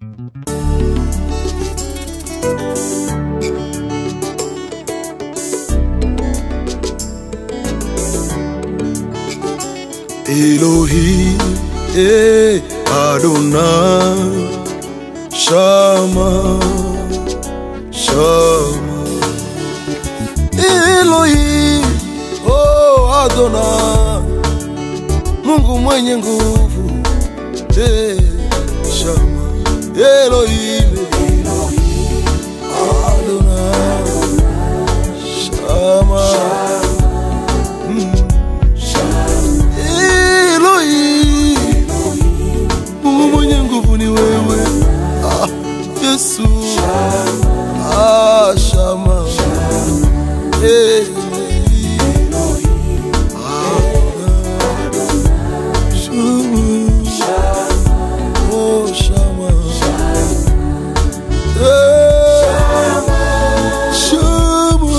Elohim, eh, Adonai, Shama, Shama. Elohim, oh Adonai, Mungu mwenye nguvu, eh, Shama. Elohim, Adonai, Shama. Mm. Elohim, Mungu mwenye nguvu ni wewe ah, Yesu ah, Shama Elohim, Adonai, Shama, oh Shama Eh, Shama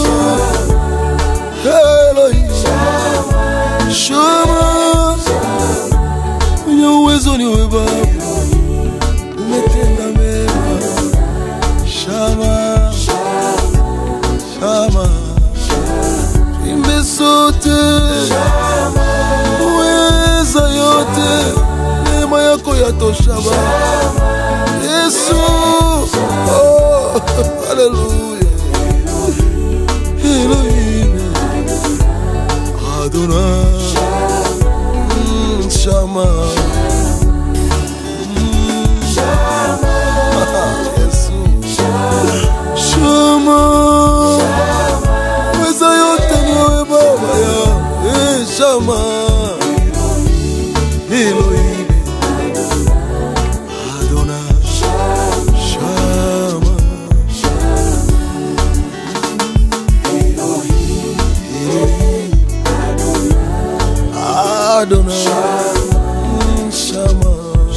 Elohim Shama mwenye uwezo ni wewe Baba, umetenda mema. Shama, Shama, imbe sote, uweza yote, neema yako yatosha Baba. Yesu, oh, haleluya, Elohim, Adonai. Mm, Shama. Mm. Yesu. Shama. Weza yote ni wewe Baba ya. Eh, Shama. Elohim. Adonai. Shama. Elohim. Adonai. Mm, Shama.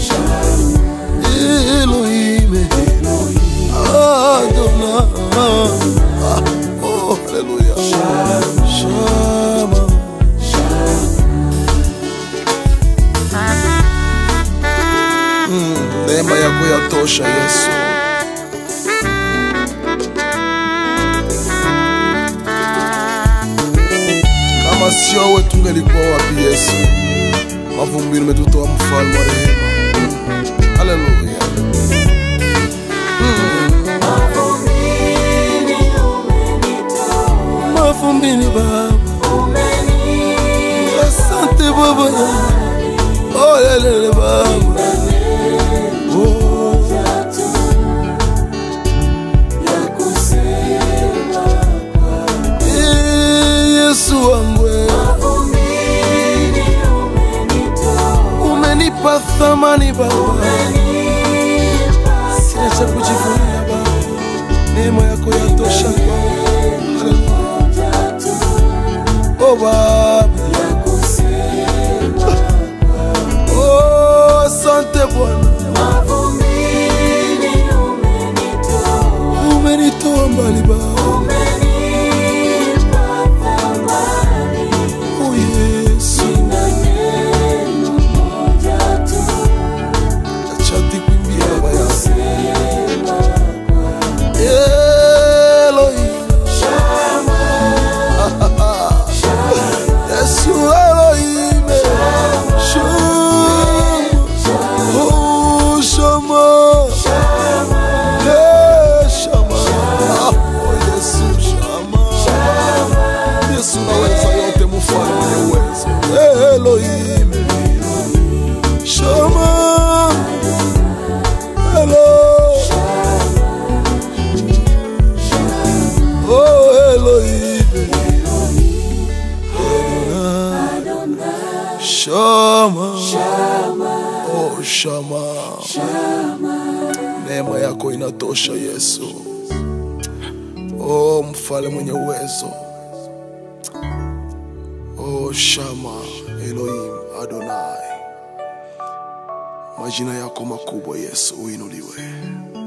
Elohim. Adonai. Ah, oh, hallelujah. Shama. Mm, Neema yako yatosha Yesu. Kama sio wewe tungelikuwa wapi Yesu? Mavumbini umetutoa mfalme wa rehema. Haleluya. Mavumbini Baba. Asante Baba. Oh lelele Baba. Oh. Eh, Yesu wangu wewe. umenipa thamani Baba, sina cha kujivunia Baba, neema yako yatosha kwangu. Haleluya. Oh Baba, oh asante Bwana, umenitoa mbali Baba, oh Yesu, achati kuimbia Baba yangu. Elohim. Yesu Elohim. Shama. Oh, Shama. Eh, Shama. Ah, oh, Yesu, Shama. Yesu naweza yote, mfalme mwenye uwezo. Eh, Elohim. Shama. Hello. Oh Elohim, Adonai, Shama, oh Shama, neema yako inatosha Yesu, oh mfalme mwenye uwezo, oh Shama, Elohim, Adonai, majina yako makubwa Yesu uinuliwe.